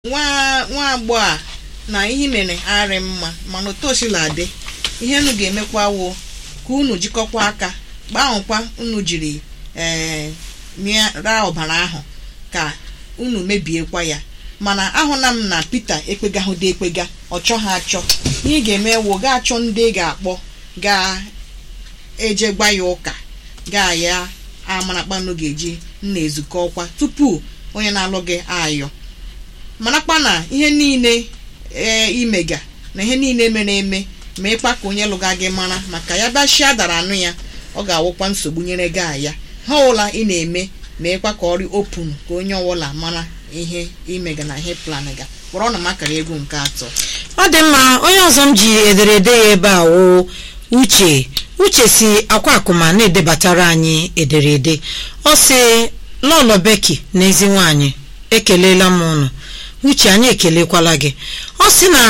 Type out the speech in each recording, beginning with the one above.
nwa nwa agbọghọ a na ihe mere arị mma mana otu o sila dị ihe unu ga-emekwa wụ ka unu jikọkwa aka gbanwekwa unu jiri ee mịara ọbara ahụ ka unu mebiekwa ya mana ahụla m na Pita ekpegahụde ekpega ọ chọghị achọ ihe ị ga-eme wụ ga achọ ndị ị ga-akpọ ga-eje gwa ya ụka ga ya amarakpanụ ga-eji nna ezukọ ọkwa tupu onye na-alụ gị ayọ marakwa na ihe niile ee imega na ihe niile mere eme ma ịkpa ka onye lụga gị mara maka ya bịachia dara anụ ya ọ ga-awụkwa nsogbu nyere gị aya ha ọbụla ị na-eme ma ịkwa ka ọrị opun ka onye ọbụla mara ihe imega na ihe plan ga kpọrọ na makara egwu nke atọ ọ dị mma onye ọzọ m ji ederede ya ebe a wụ uche uche si akwa akụma na-edebatara anyị ederede ọ sị lọlọ beki na ezi nwaanyị ekelela m ụnụ uche anyị ekelekwala gị ọ sị na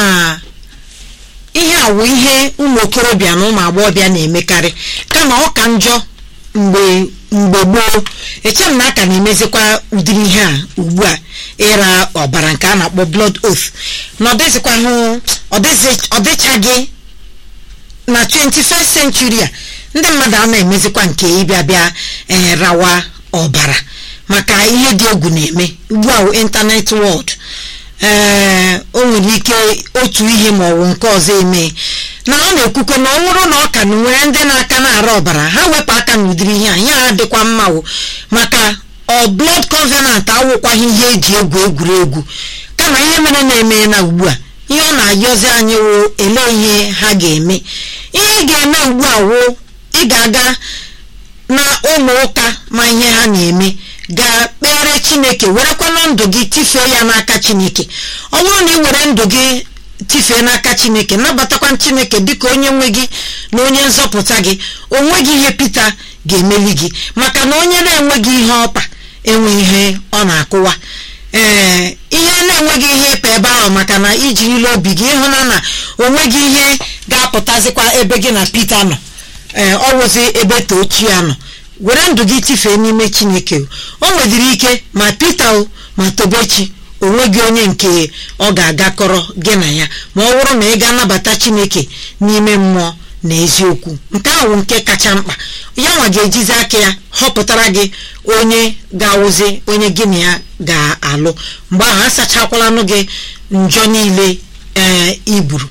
ihe a wụ ihe ụmụ okorobịa na ụmụ agbọghọbịa na-emekarị kama ọ ka njọ mgbe mgbe gboo eche m na aka na-emezikwa ụdịrị ihe a ugbu a ịra ọbara nke a na-akpọ blood oath na ọdịzikwa hụ ọdịchaghị na 21st century a ndị mmadụ a na-emezikwa nke ịbịa bịa ee rawa ọbara maka ihe dị egwu na-eme ugbu a ịntanet wọld ee o nwere ike otu ihe ma ọ bụ nke ọzọ eme na ọ na-ekwukwe na ọ nwụrụ na ọ ka na nwere ndị na-aka na-ara ọbara ha wepụ aka n'ụdịrị ihe a ihe a dịkwa mma wụ maka ọ blood covenant awụkwaghị ihe eji egwu egwuregwu kama ihe mere na-eme na ugbu a ihe ọ na-ayọzi anyị wụ ele ihe ha ga-eme ihe ị ga-eme ugbu a wụ ị ga-aga na ụlọ ụka ma ihe ha na-eme gaa kpere chineke werekwana ndụ gị tifee ya n'aka chineke ọ bụrụ na ị were ndụ gị tifee n'aka chineke nabatakwa chineke dịka onye nwe gị na onye nzọpụta gị onweghị ihe Pita ga-emeli gị maka na onye na-enweghị ihe ọkpa enwe ihe ọ na-akụwa ee ihe na-enweghị ihe ịpa ebe ahụ maka na ijirila obi gị ịhụna na onweghị ihe ga-apụtazikwa ebe gị na Pita nọ ee ọ wụzi ebe tochie nọ were ndụ gị tifee n'ime chineke o nwedịrị ike ma Pita o ma tobechi onweghị onye nke ọ ga-agakọrọ gị na ya ma ọ bụrụ na ị ga-anabata chineke n'ime mmụọ na eziokwu nke ahụ nke kacha mkpa ya nwa ga-ejizi aka ya họpụtara gị onye ga-awụzi onye gị na ya ga-alụ mgbe ahụ asachakwalanụ gị njọ niile ee iburu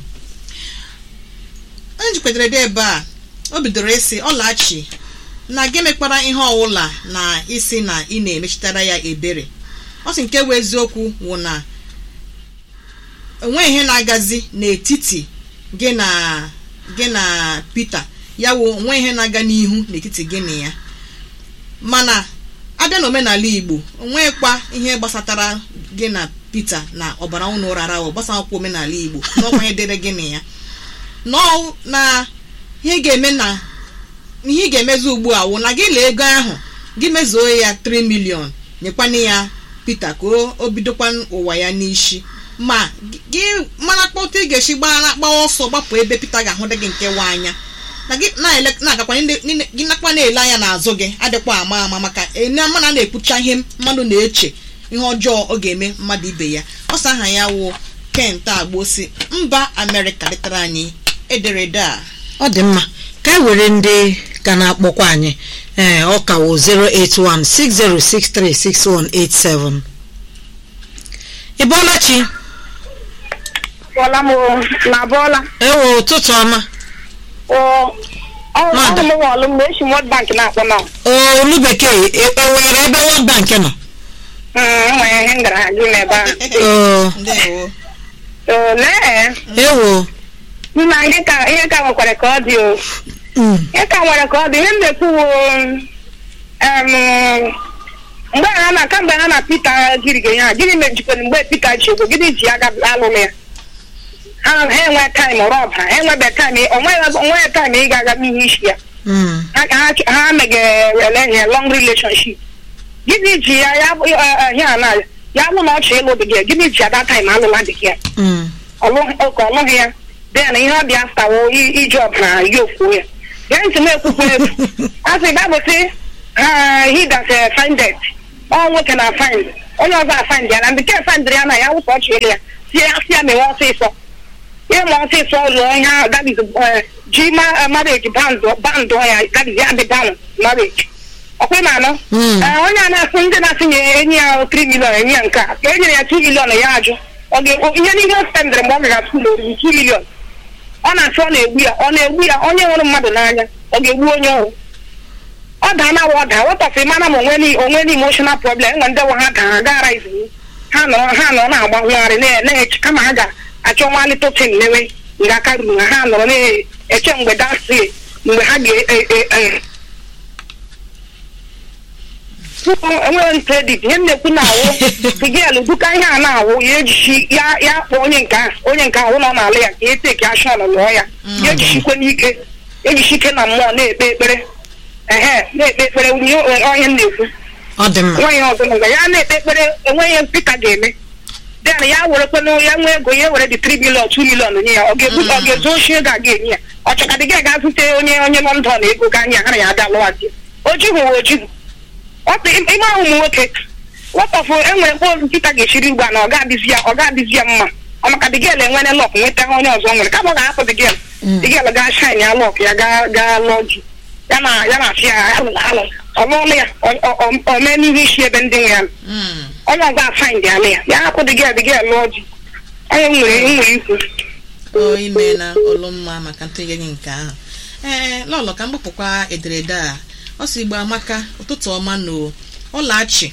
onye jikwetere dị ebe a o bidoro ịsị ọlachi na gị mekwara ihe ọwụla na isi na ị na-emechitara ya ebere ọ sị nke bụ eziokwu wụ na onwe ihe na-agazi n'etiti gị na gị na Pita ya wụ onwe ihe na-aga n'ihu n'etiti gị na ya mana abịa n'omenala Igbo onwekwa ihe gbasatara gị na Pita na ọbara unu rara ahụ gbasakwa omenala Igbo n'ọkwa ihe dịrị gị na ya nọọ na ihe ga-eme na ihe ị ga-emezi ugbu a wụ na gị lee ego ahụ gị mezuo ya 3 million nyekwana ya Pita ka o bidokwa ụwa ya n'isi ma gị mara kpọta ị ga-esi gbawa ọsọ gbapụ ebe Pita ga-ahụ dị gị nke wa anya na gị na-agakwa gị nakwa na-ele anya n'azụ gị adịkwa ama ama maka mana a na-ekwucha ihe mmadụ na-eche ihe ọjọọ ọ ga-eme mmadụ ibe ya ọsọ aha ya wụ Kent Agbosi mba Amerịka letara anyị ederede a ọ dị mma ka e were ndị ka na-akpọkwa anyị ee ọ ka wụ 08160636187 ị bọọla chi bọla m na bọla ewo ụtụtụ ọma ọrụ m ọlụ mgbe esi World Bank na-akpọ na olu bekee ewere ebe World Bank nọ nwere ihe ngara gị n'ebe oo ndewo ahụ lee ewo nna ihe ka ihe ka nwekwara ka ọ dị o ihe ka nwere ka ọ dị ihe m na-ekwuwo mgbe ha na kamgbe ha na Pita gịrịga ya gịnị mejikwere mgbe Pita ji ego gịnị ji aga alụlụ ya ha enwe taịm rọb ha enwebe taịm onweghị taịm ị ga-aga n'ihe isi ya ha megere ihe long relationship gịnị ji ya ya na ya bụ na ọ chọrọ ịlụ dị gị gịnị ji ada taịm alụla dị gị ya ọka ọlụghị ya then ihe ọ bịa stawo iji ọbara ya ofuo ya gee ntị m ekwukwe ekwu a sị babụsị he that find it ọ nwoke na find onye ọzọ afandị ya na ndị nke afandịrị ya na ya wụsa ọchị elu ya si ya si ya mewe ọsịsọ ịma ọsịsọ lụọ ihe ahụ that is eh, ji ma marriage bandụ bandụ ya that is ya dị down marriage ọkwa ma anọ Mm. Ee, onye a na-asị ndị na-asị nye enyi ya 3 million enyi ya nke a ka e nyere ya 2 million ya ajụ ọ ga-ekwu ihe niile o spendịrị mgbe ọ gara skuul oriri 2 million ọ na-asị ọ na-egbu ya ọ na-egbu ya onye hụrụ mmadụ n'anya ọ ga-egbu onye ọhụrụ ọ daa na ọ daa wetọsị mana ma onwe ni onwe ni emotional problem enwe ndị nwe ha daa gara izu ha nọ ha nọ na-agba nwagharị na- na-eche kama ha ga-achọ nwa litotin lewe nga aka ruru ha ha nọrọ na-eche mgbe dasị mgbe ha ga enweghị m kredit ihe m na-ekwu na-awụ tigel duka ihe a na-awụ ya ejichi ya ya kpọọ onye nke a onye nke ahụ nọ n'ala ya ka e teki ashọn lụọ ya ya ejichikwe n'ike ejichi ike na mmụọ na-ekpe ekpere ehe na-ekpe ekpere nye onye m na-ekwu ọ dị mma nwaanyị ọzọ nọ ya na-ekpe ekpere enweghị ihe pita ga-eme den ya werekwanụ ya nwee ego ya were dị 3 million 2 million nye ya ọ ga-ebu ọ ga-ezu ochi ego a ga-enye ya ọ chọkadị gị ga zute onye onye lọndọn ego ga anya ha na ya abịa lụwazi ojihu wa ojihu ime ahụ ụmụ nwoke wọtọfụ enwere mkpụrụ nkịta ga-echiri ugbu a na ọ ga-adịzi ya ọ ga-adịzi ya mma ọ maka dịgel enwere lọk nweta onye ọzọ nwere kama ọ ga-ahapụ dịgel dịgel ga shine ya lọk ya gaa gaa lụọ ji ya na ya na-asị ya alụ alụ ọ lụọla ya ọ- ọ- ọ- o mee n'ihu isi ebe ndị nwe ya nọ. Mm. onye ọzọ asaịn dị ala ya ya hapụ dịgel dịgel lụọ ji onye nwere nwere ikwu o ime na ọlụmma maka ntụnye gị nke ahụ ee lọlọ ka m gbapụkwa ederede a ọ si gba amaka ụtụtụ ọma na ọlachi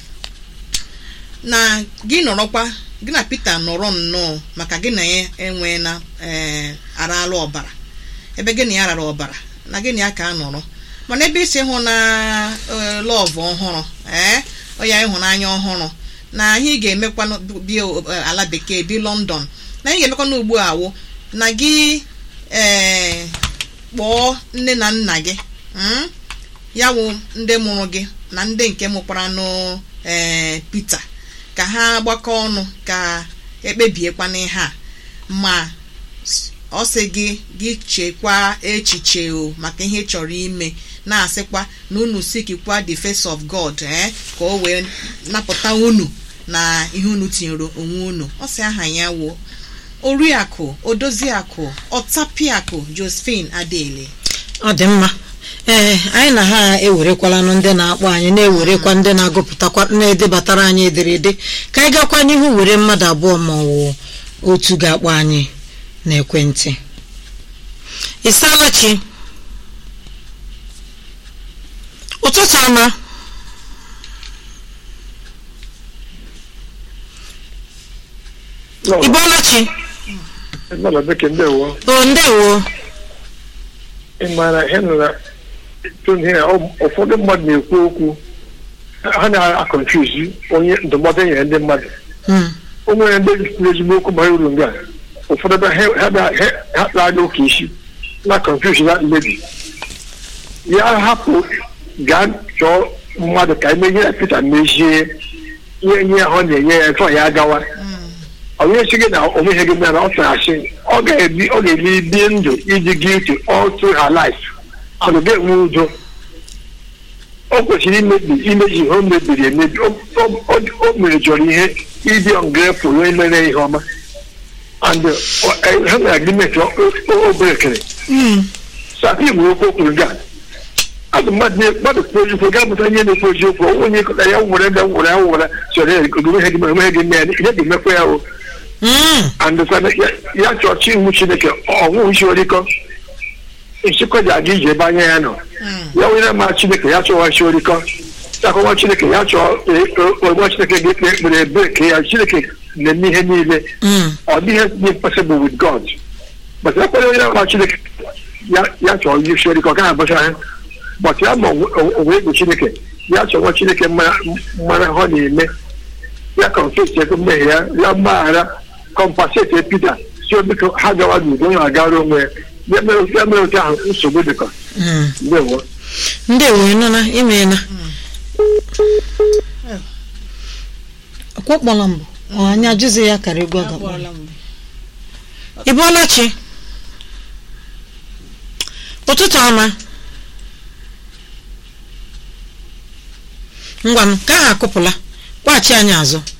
na gị nọrọkwa gị na Pita nọrọ nnọọ maka gị na ya enwee na ee arala ọbara ebe gị na ya rara ọbara na gị na ya ka a nọrọ mana ebe isi hụ na ee, lọvụ ọhụrụ ee ọya ịhụnanya ọhụrụ na anyị ga-emekwa bi ala bekee bi London na anyị ga-emekwa n'ugbu a wụ na gị ee kpọọ nne na nna gị mm? ya wụ ndị mụrụ gị na ndị nke mụkwara nụ ee Pita ka ha gbakọ ọnụ ka ekpebiekwana ihe a ma s- ọ sị gị gị chekwa echiche o maka ihe ị chọrọ ime na-asịkwa na unu sikikwa the face of God eh, ka o wee napụta unu na ihe unu tinyere onwe unu ọ sị aha ya wuo oriakụ odoziakụ ọtapiakụ josephine adele ọ dị mma ee anyị na ha ewerekwalanụ ndị na-akpọ anyị na-ewerekwa ndị na-agụpụtakwa na-edebatara anyị ederede ka anyị gakwa n'ihu were mmadụ abụọ ma ọ wụ otu ga-akpọ anyị n'ekwentị ịsaalachi ụtụtụ ọma ịbọọlachi Nọọsụ bekee ndewo o ndewo ị maara ihe nọ na tụnụ ihe ọ- ụfọdụ mmadụ na-ekwu okwu ha na-akọnfuzi onye ndụmọdụ e nyere ndị mmadụ Mm, o nwere ndị kwuru ezigbo okwu bara uru nga ụfọdụ ebe ha ha bịa- ha- ha kpara ụka isi na konfuzi na mmebi ya hapụ gaa chọọ mmadụ ka eme ihe Pita mezie ihe nye ahụ na-enye ya tụọ ya agawa onye si gị na onweghị gị mere ọ tụrụ asị ọ ga-ebi ọ ga-ebi bie ndụ iji guilty all through her life ọ ga enwe udo o kwesịrị imebi imeji ihe o mebiri emebi o o- o- o mere jọrọ ihe ịdị ungrateful wee mere ihe ọma and uh, ha nwere agreement o- o- o berekere mm, sati nwere okwu okwuru ga azụ mmadụ na- mmadụ kwuo eziokwu gaa mụta ihe na-ekwu eziokwu onwe onye kọta ya nwere ebe nwere ya nwere sọrọ ya ogomeghe gị omeghe gị mee ihe ga-emekwa ya o mm, andịkwana ya chọọ chi iwu chineke ọnwụ isi orikọ nchịkọ ji aga ije ebe anya ya nọ ya onye ma chineke ya chọọ chi orikọ akọwa chineke ya chọọ onwe chineke ga-ekpe ekpere ebe ka ya chineke na-eme ihe niile mm. ọ dịghị dị impossible with god but ya kwere onye ma chineke ya- ya chọọ isi orikọ ọ gaghị abụcha ha but ya ma onwe egwu chineke ya chọwa chineke mara mara ihe ọ na-eme ya confess ego mmehie ya ya mgbaghara compensate Peter si biko ha gawa n'udo onye agara onwe ya ya mere ya mere otu ahụ nsogbu dịkọ Mm. ndewo ndewo ịnụna imeela ọkwọkpọla mbụ ọ anyị ajụzi ya kara egwu agakpọ Akpọrọla m. ịbọọlachi ụtụtụ ọma ngwanụ ka ahụ akụpụla kpọghachi anyị azụ